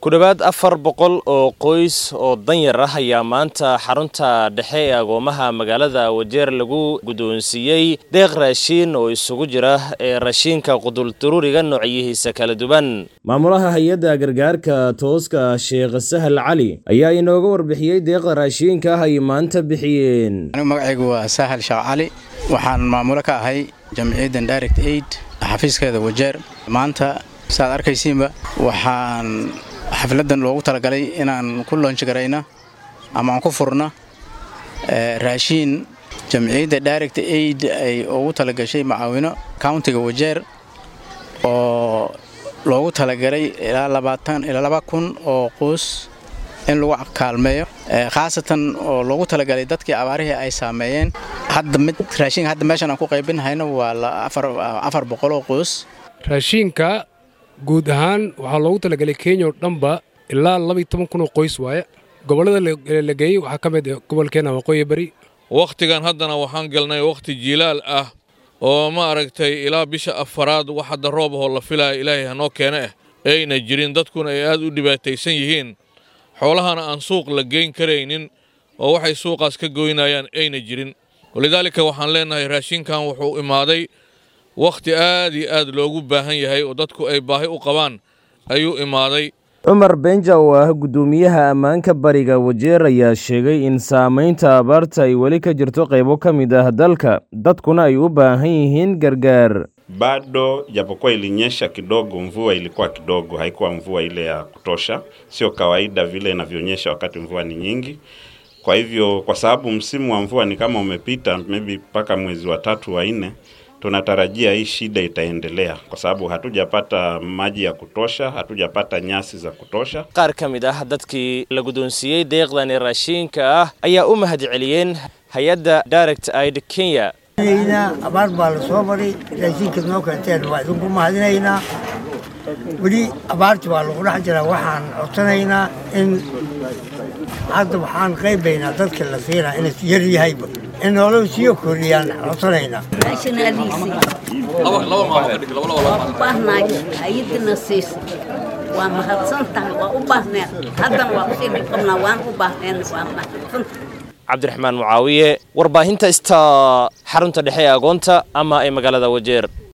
ku dhowaad afar boqol oo qoys oo danyar ah ayaa maanta xarunta dhexe ee agoomaha magaalada wajeer lagu guddoonsiiyey deeq raashiin oo isugu jira ee raashiinka qudulduruuriga noocyihiisa kala duwan maamulaha hay-adda gargaarka tooska sheekh sahal cali ayaa inooga warbixiyey deeqda raashiinka ah ay maanta bixiyeen magacaygu waa sahal sheekh cali waxaan maamulo ka ahay jamciyaddan direct aid xafiiskeeda wajeer maanta saaad arkaysiinba waxaan xafladan loogu talagalay inaan ku loonjigarayna ama aan ku furno raashiin jamciyadda direct aid ay ugu talagashay macaawino countiga wajeer oo loogu talagalay ilaa labaatan ilaa laba kun oo quus in lagu kaalmeeyo khaasatan oo loogu talagalay dadkii abaarihii ay saameeyeen hadda mid raashinka hadda meeshan aan ku qaybinhayno waa afar boqoloo quus raashiinka guud ahaan waxaa loogu talagalay kenya oo dhanba ilaa labaiyo toban kun oo qoys waaye gobollada la geeyey waxaa ka mid gobolkeenna waqooyi bari wakhtigan haddana waxaan galnay wakhti jiilaal ah oo ma aragtay ilaa bisha afaraad wax hadda roob ahoo la filaya ilaahay hanoo keene ah ayna jirin dadkuna ay aad u dhibaataysan yihiin xoolahana aan suuq la geyn karaynin oo waxay suuqaas ka goynayaan ayna jirin walidaalika waxaan leennahay raashinkan wuxuu imaaday wakhti aad iyo aad loogu baahan yahay oo dadku ay baahi u qabaan ayuu imaaday cumar benja oo ah guddoomiyaha ammaanka bariga wajeer ayaa sheegay in saamaynta abaarta ay weli ka jirto qaybo ka mid ah dalka dadkuna ay u baahan yihiin gargaar bado japokuwa ilinyesha kidogo, mvua ilikuwa kidogo, haikuwa mvua ile ya kutosha, sio kawaida vile inavyonyesha wakati mvua ni nyingi. Kwa hivyo, kwa sababu msimu wa mvua ni kama umepita, maybe mpaka mwezi wa tatu wa nne, tunatarajia hii shida itaendelea kwa sababu hatujapata maji ya kutosha, hatujapata nyasi za kutosha. qaar ka mid ah dadkii la guddoonsiiyey deeqdani raashiinka ah ayaa u mahad celiyeen hay-adda direct aid kenya abaar baa la soo maray raashiinka noo keenteen waa idinku mahadinaynaa weli abaarti waa lagu dhex jiraa waxaan codsanaynaa in hadda waxaan qaybaynaa dadka la siinaa inay yar yahayba in nolol siiyo kordhiyaan codsanaynaa hay-adina siisa waa mahadsan tahay waa u baahneen haddana waa kusii dhibqabnaa waan u baahneen waa mahadsan cabdiraxmaan mucaawiye warbaahinta ista xarunta dhexe ee agoonta ama ee magaalada wajeer